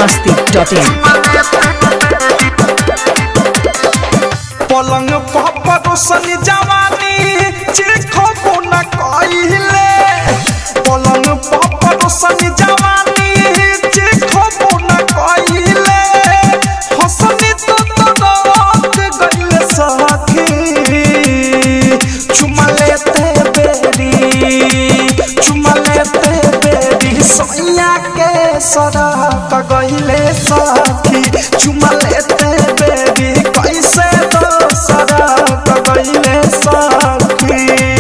masti.in पलंग परोसन जवानी चिखो न कइले पलंग परोसन जवानी चिखो न कइले हसनी तो तड़क गइले सखी चुमा लेते बेरी चुमा लेते बेरी सैया के सड़क गइले सखी चुमा लेते बेरी कैसे तो सड़क गइले सखी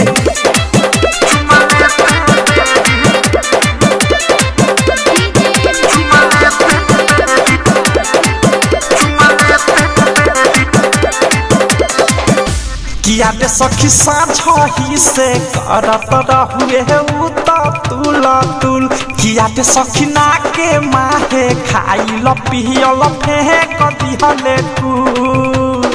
किया दे सखी साझही से करत रहुए उ त तुल तुल किया दे सखी ना के माहे खाइल पियल फेंक दिहले कुल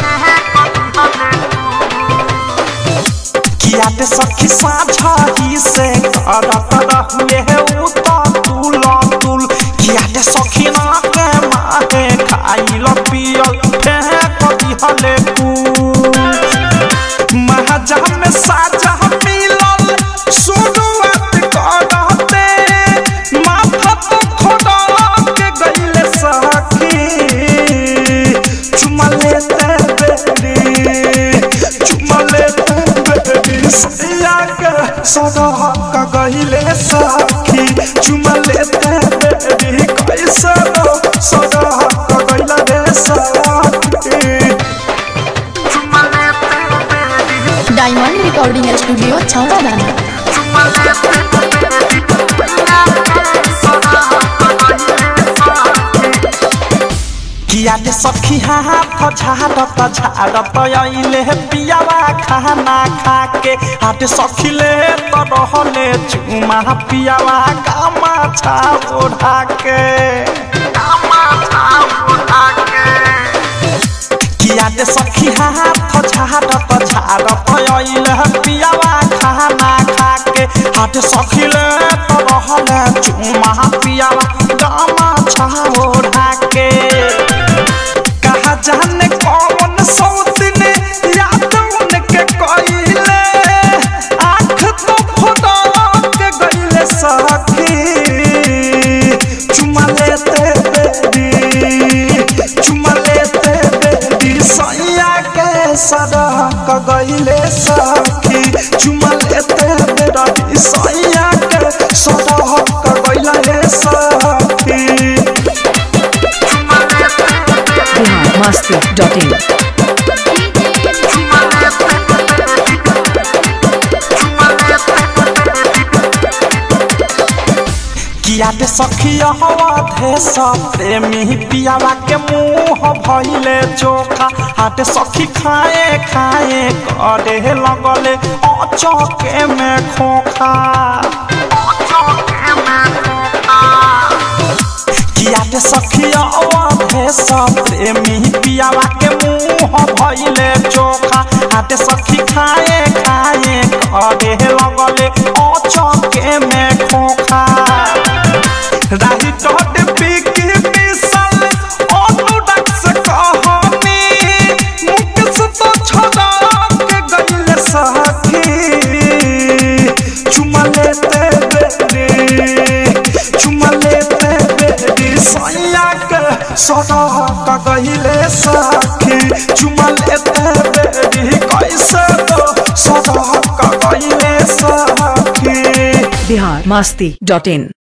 किया दे सखी साझही से करत रहुए उ त तुल तुल किया दे सखी ना के माहे खाइल पियल फेंक दिहले कुल महाजा में साजा मिलल शुरुआत करते माथा तो खोदक गइले सखी चुमा लेते बेरी चुमा लेते बेरी सैया के सदहक गइले सखी चुमा लेते बेरी कैसे सदहक गइले रे सखी डायमंड रिकॉर्डिंग स्टूडियो छौड़ा दाना किया दे सखी हाथ झाड़त झाड़त अइले पियावा खाना खा के हाथ सखी ले तो रहले चुमा पियावा कामा छा ओढ़ा के किया दे सखी हाथ झाड़त झाड़त अइले पियावा खाना खा के हाथ सखी ले तो रहले चुमा पियावा कामा छा ओढ़ा के कहा जाने कौन सौतन याद उनके कइले आँख तो फुदक गइले सखी चुमा लेते बेरी चुमा लेते बेरी सैया के सड़क गइले सखी चुमा लेते बेरी सैया के सड़क गइले सखी बिहार masti.in किया दे सखिया हवा देश प्रेमी पियावा के मुंह भइले चोखा हाथ सखी खाए खाए करे लगले अचके में खोखा किया दे सखिया देश प्रेमी पियावा के मुंह भइले चोखा हाथ सखी खाए खाए करे लगले अचके में खोखा राही टोट पीकी मिसल अनुराग से कहानी मुकेश तो छड़क गइल सखी चुमा लेते बेरी चुमा लेते बेरी सैया के सड़क गइले सखी चुमा लेते बेरी कैसे तो सड़क गइले सखी बिहार masti.in